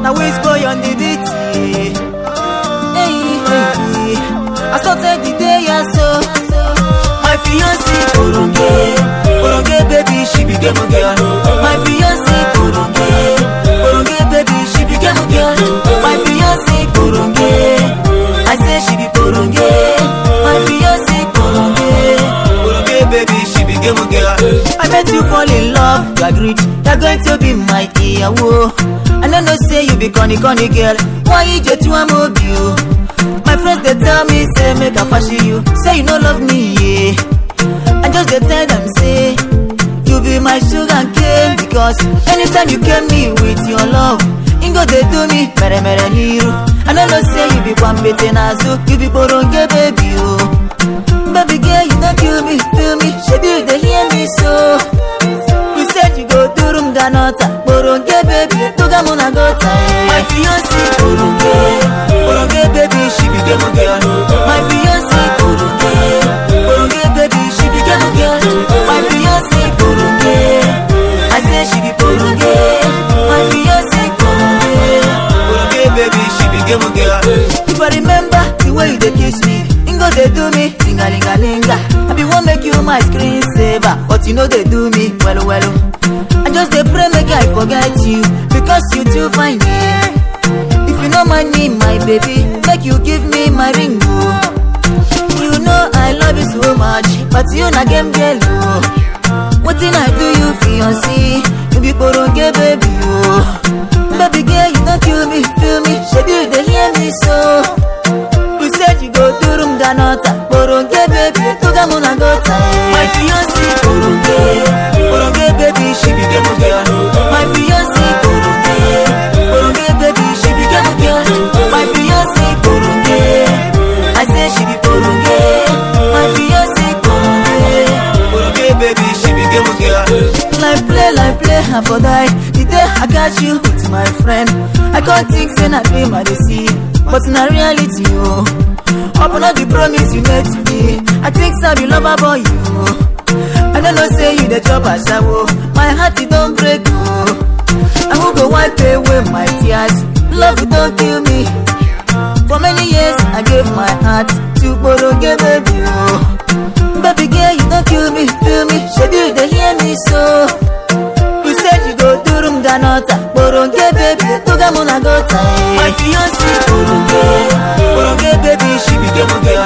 Now which boy on the beat? Hey, hey, I started the day I saw my fiancé Boronge, Boronge baby, she became a girl. My fiancé Boronge, Boronge baby, she became a girl. My fiancé Boronge, I say she be Boronge. My fiancé Boronge, Boronge baby, she became a girl. I met you fall in love, you agreed, you're going to be my ìyàwó. I no know say you be corny corny girl, why you just want move you? My friends they tell me say make I fashion you, say you no love me, yeah. I just dey tell them say you be my sugar cane because anytime you came me with your love, Ingo dey do me mere mere niru. I no know say you be kwambete nazu, you be boronge baby oh. Baby girl you don't kill me, feel me, shebi you dey hear me so. You said you go do room ganota, boronge baby, toga muna gota. My fiancé boronge, boronge baby, she became a girl. My fiancé boronge, boronge baby, she became a girl. My fiancé boronge, I say she be boronge. My fiancé boronge, boronge baby, she became a girl. If I remember the way you dey kiss me, Ingo dey do me tingalingalinga. I be wan make you my screen saver, but you know they do me well well. I just dey pray make I forget you because you too fine. Yeah. If you no mind me, my baby, make you give me my ring. Oh. You know I love you so much, but you na game girl. Oh. Wetin I do you fiancé, you be boronge baby. Oh. Baby girl, you don't kill me, feel me, shebi you dey hear me so. You said you go do room ganota, boronge baby, toga muna gota. My fiancé boronge, boronge baby, she became a girl. My fiancé boronge, boronge baby, she became a girl. My fiancé boronge, I say she be boronge. My fiancé boronge, boronge baby, she became a girl. Like play, like play, I for die. The day I got you with my friend, I can't think say na dream I dey see, but na reality oh. Open up the promise you made to me. I think so be lover boy you. I don't know say you the chop a shower. My heart it don't break oh. I will go wipe away my tears. Love it don't kill me. For many years I gave my heart to Boronge baby oh. Baby girl you don't kill me, feel me. Should you dey hear me so? You said you go do room ganota, Boronge baby, toga muna gota. My fiancé Boronge, Boronge baby, she became a girl.